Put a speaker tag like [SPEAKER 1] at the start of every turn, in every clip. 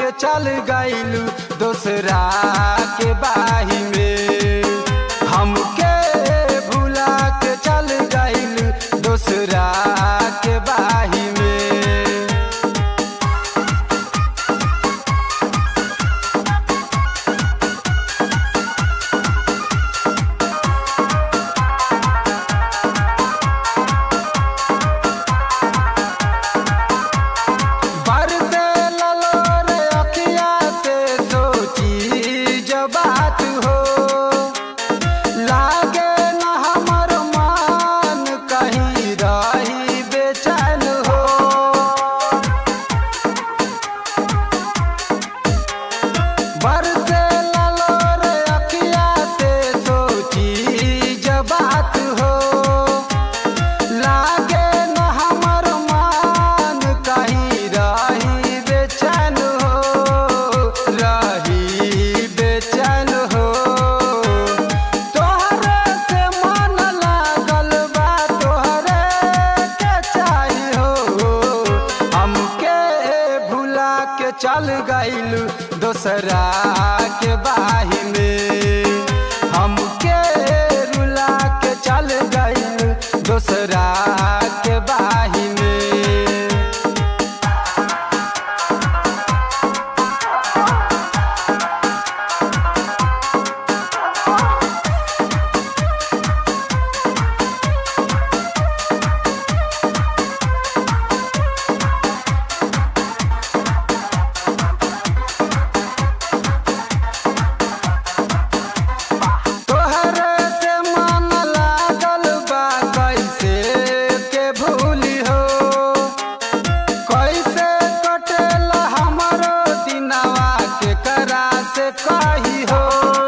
[SPEAKER 1] के चल गइलू दोसरा के बाही में हमके भुला के चल गइलू दोसरा के बाही में बरसे ललो रे अखिया से सोची जो बात हो लागे न हमर मान कहीं रही बेचैन हो बरसे ललो रे अखिया से सोची जो बात हो लागे न हमर मान कहीं रही बेचैन हो रही बेचैन हो तोहरे से मन लागल बा तोहरे के चाही हो हमके भुला के चल गइलू दोसरा के बाही में हमके रुला के चल गइलू दोसरा के बाही में तोहरे से मन लागल बा कैसे के भूली हो कैसे कटेला हमरो दिनवा के करा से कही हो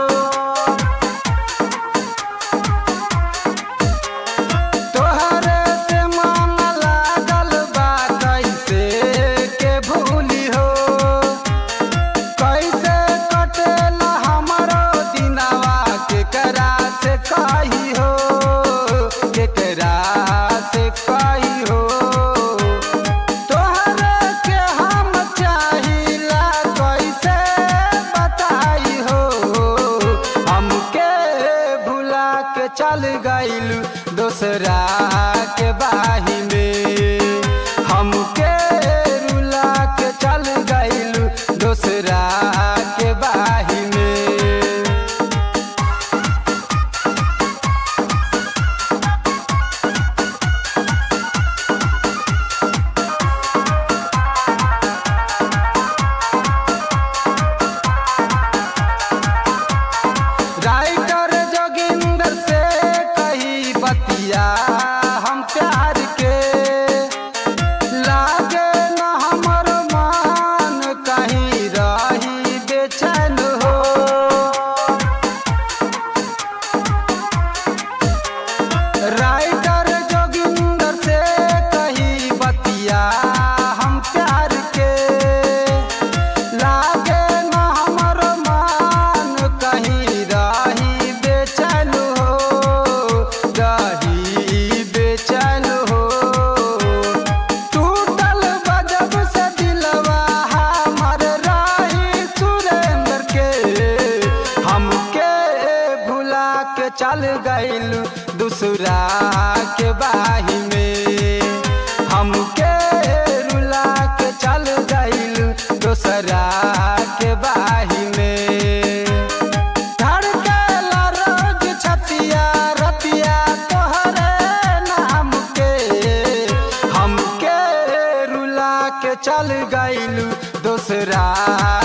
[SPEAKER 1] तोहरे से मन लागल बा कैसे के भूली हो कैसे कटेला हमरो दिनवा केकरा से कही हो केकरा से कही हो तोहरे के हम चाहिला कैसे बताई हो हमके भुला के चल गइलू दोसरा के बाही में हमके रुला के चल गइलू दोसरा के बाही में राइटर जोगिंदर से कही बतिया हम प्यार के लागे न हमर मान कहीं रही बेचैन हो राइटर जोगिंदर से कही बतिया हम प्यार के लागे न हमर मान कहीं रही बेचैन हो रही बेचैन हो टूटल बजब से दिलवा हमर रही सुरेंद्र के हमके भुला के चल गइलू दूसरा के बाही में हमके रुला के चल गइलू दोसरा के बाही में धड़केला रोज छतिया रतिया तोहरे नाम के हमके रुला के चल गइलू दोसरा